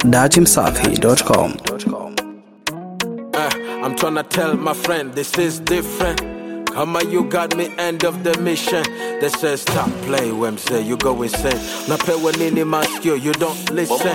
datimsafi.com. Uh, I'm tryna tell my friend this is different. Come on, you got me end of the mission. They say stop play when say you go insane. Napewa nini maskio, you don't listen.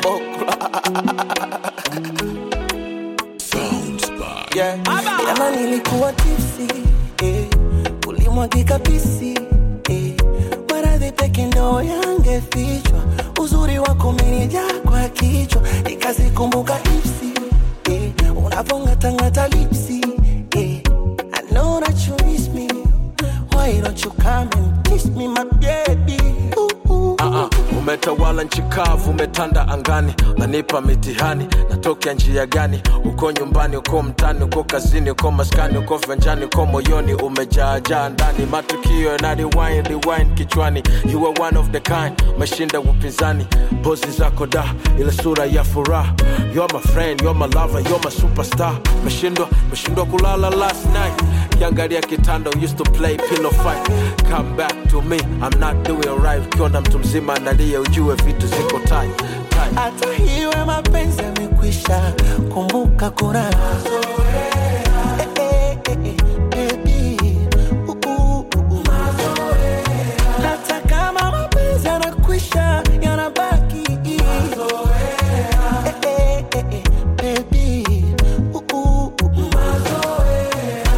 yeah. Jana nilikuwa tipsi eh, ulimwagika pisi eh, maradhi peke ndo yangefichwa, uzuri wako umenijaa kwa kichwa, nikazikumbuka ipsi eh, unavongatangata lipsi eh, I know that you miss me, why don't you come and kiss me my baby ooh, ooh. Uh-uh. Umetawala nchi kavu, umetanda angani, unanipa mitihani, natokea njia gani? Uko nyumbani, uko mtani, uko kazini, uko maskani, uko venjani, uko moyoni, umejaajaa ndani, matukio yana rewind, rewind kichwani. You are one of the kind, umeshinda upinzani, pozi zako da, ile sura ya furaha. You're my friend, you're my lover, you're my superstar. Umeshindwa, umeshindwa kulala last night kiangalia kitanda we used to play pillow fight come back to me i'm not doing right ukiona mtu mzima analia ujue vitu ziko tight, tight. hata hiwe mapenzi yamekwisha, kumbuka kuna Eh, eh, eh, eh, baby. Uh, uh, uh, uh. Hata kama mapenzi yanakwisha, yanabaki Eh, eh, eh, eh, baby. Uh, uh, uh, uh.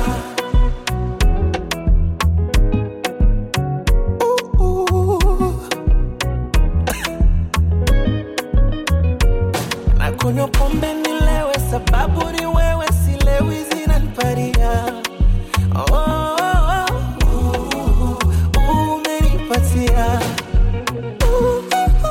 Uh, uh. na kunywa pombe nilewe, sababu ni wewe, silewi zinaniparia. Oh, oh, oh, uh, umenipatia Uh,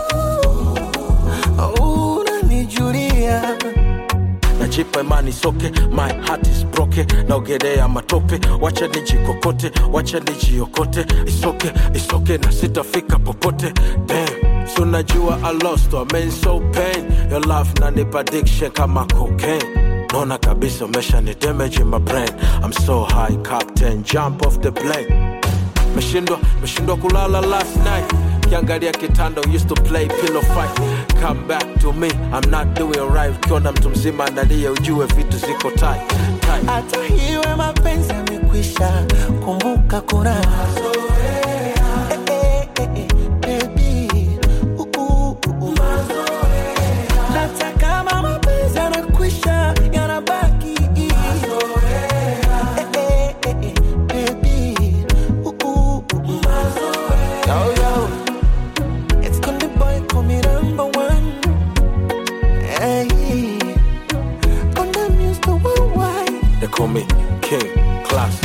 uh, uh, unanijulia najipa imani soke my heart is broken naogelea matope wacha nijikokote wacha nijiokote isoke isoke na sitafika popote Damn. So najua I lost I mean so pain Your love nanipa addiction kama cocaine Naona kabisa umesha ni damage in my brain I'm so high captain jump off the plane meshindwa meshindwa kulala last night kiangalia kitanda we used to play pillow fight come back to me i'm not doing right ukiona mtu mzima analia ujue vitu ziko tight, tight. hata hiwe mapenzi yamekwisha, kumbuka kuna Eh, eh, eh, eh, baby. Uh, uh, uh, uh. Hata kama mapenzi yanakwisha, yanabaki Eh, eh, eh, eh, baby. Uh, uh, uh, uh. Yo, yo. It's Konde Boy, call me number one. Hey. Konde Muse, the worldwide. they call me king class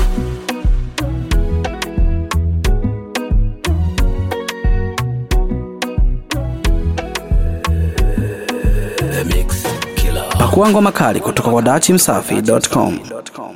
Pakua ngoma kali kutoka kwa datimsafi.com.